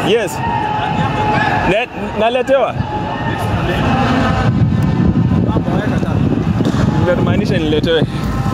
Yes. Ne, naletewa. Nimemaanisha niletewe.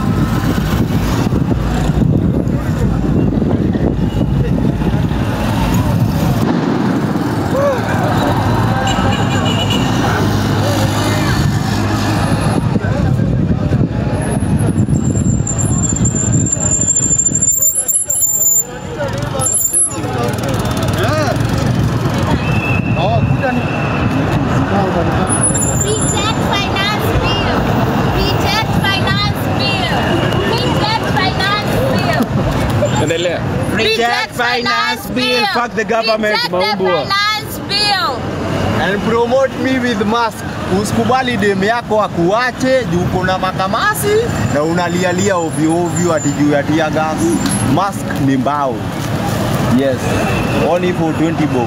Reject finance bill. Reject finance bill. Reject finance bill. Endelea. Reject finance bill. Fuck the government, Reject the maumbwa. finance bill. and promote me with mask. Usikubali demu yako akuache juu uko na makamasi na unalialia ovyo ovyo ati juu ya tear gas. Mask ni mbao. Yes. Only for 20 bob.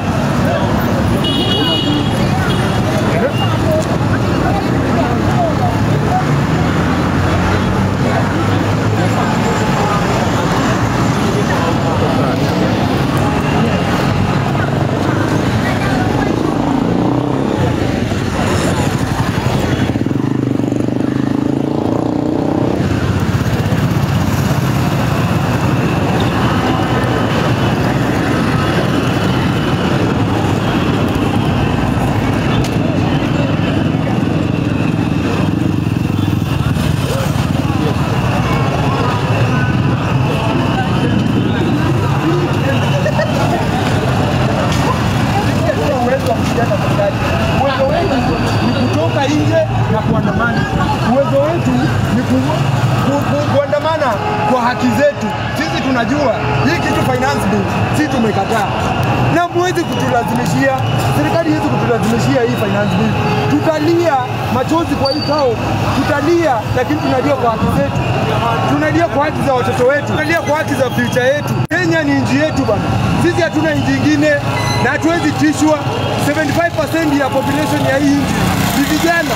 Uwezo wetu ni kutoka nje na kuandamana. Uwezo wetu ni ku, ku, ku, kuandamana kwa haki zetu. Sisi tunajua hii kitu finance bill, sisi tumekataa na mwezi kutulazimishia, serikali hizi kutulazimishia hii finance bill. Tutalia machozi kwa hii kao, tutalia, lakini tunajua kwa haki zetu, tunalia kwa haki za watoto wetu, tunalia kwa haki za future yetu. Kenya ni nchi yetu bana, sisi hatuna nchi ingine na hatuwezi tishwa. 75% ya population ya hii nchi ni vijana.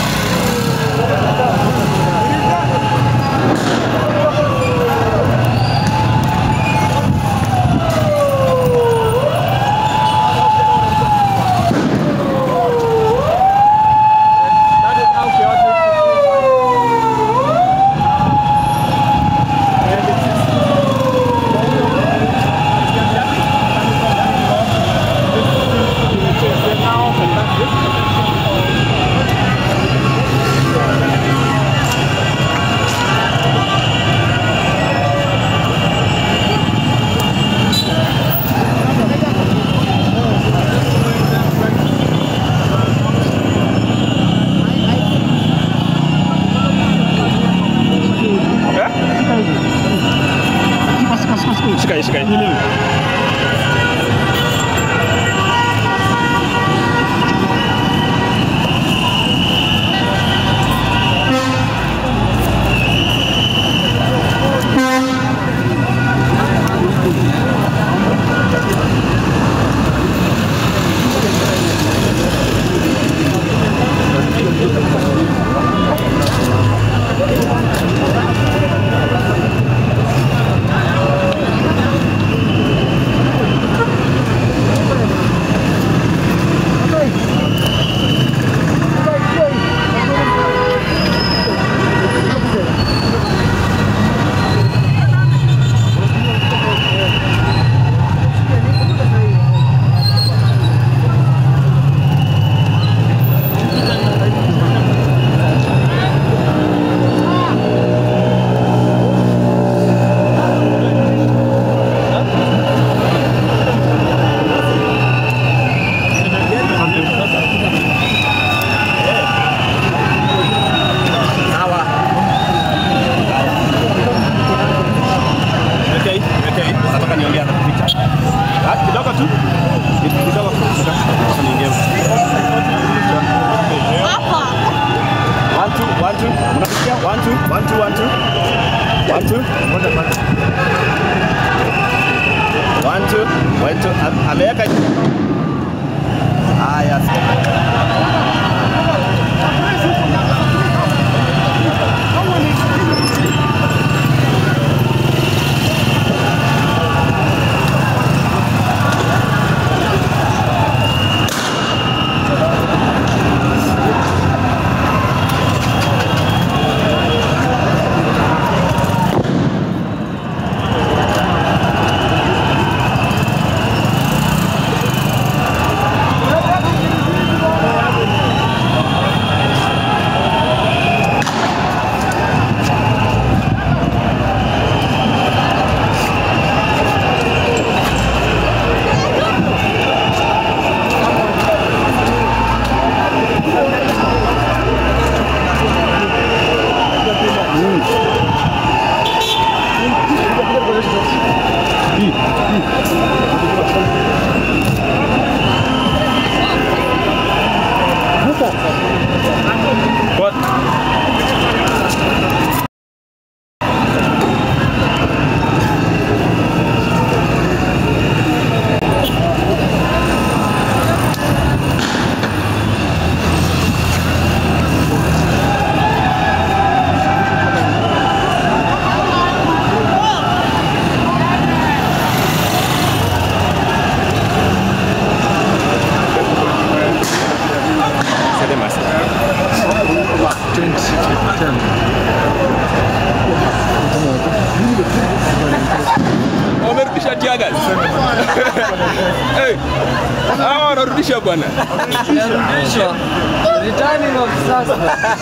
Shika hii, shika hii. Okay, okay. Nataka niongea na picha. Ah, kidogo tu. Kidogo tu. Nataka niongee. One, two, one, two. Unasikia? One, two, one, two, one, two. One, two. One, two, one, two. Am- Ameweka Haya, sasa. What? Wamerudisha tiaga. Hey, hawa wanarudisha bwana. Returning of suspect.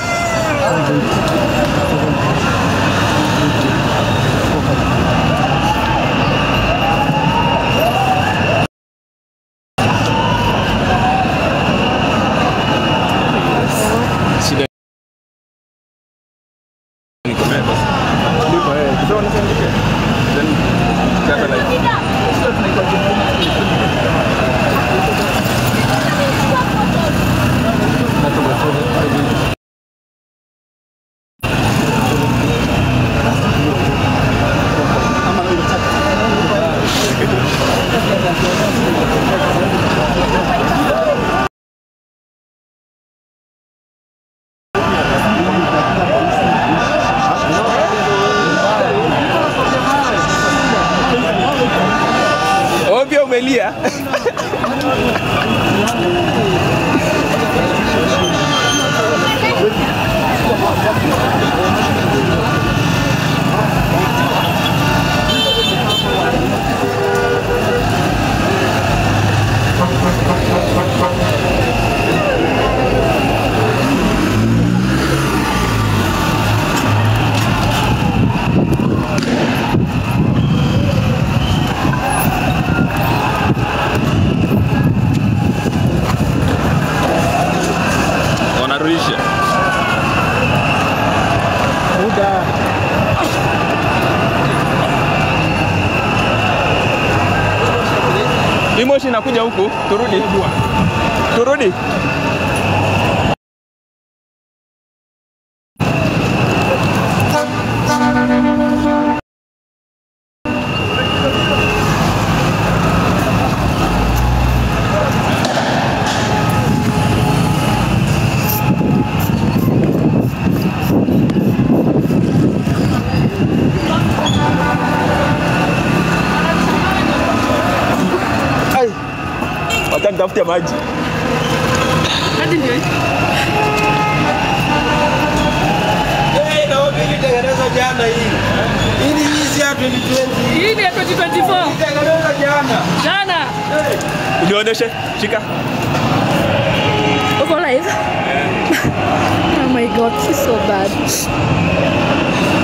Shida ni kumeba. Ndipo eh, sasa wanasema Then kata like Ovyo umelia. Wanarudisha. Hii moshi inakuja huku, turudi. Turudi. Ai. Wacha nitafute maji. Hey, naomba ilitengenezwa jana hii. Hii ni hizi ya 2020. Hii ni ya 2024. Ilitengenezwa jana. Jana. Nionyeshe, shika. Uko live? oh my god, this is so bad.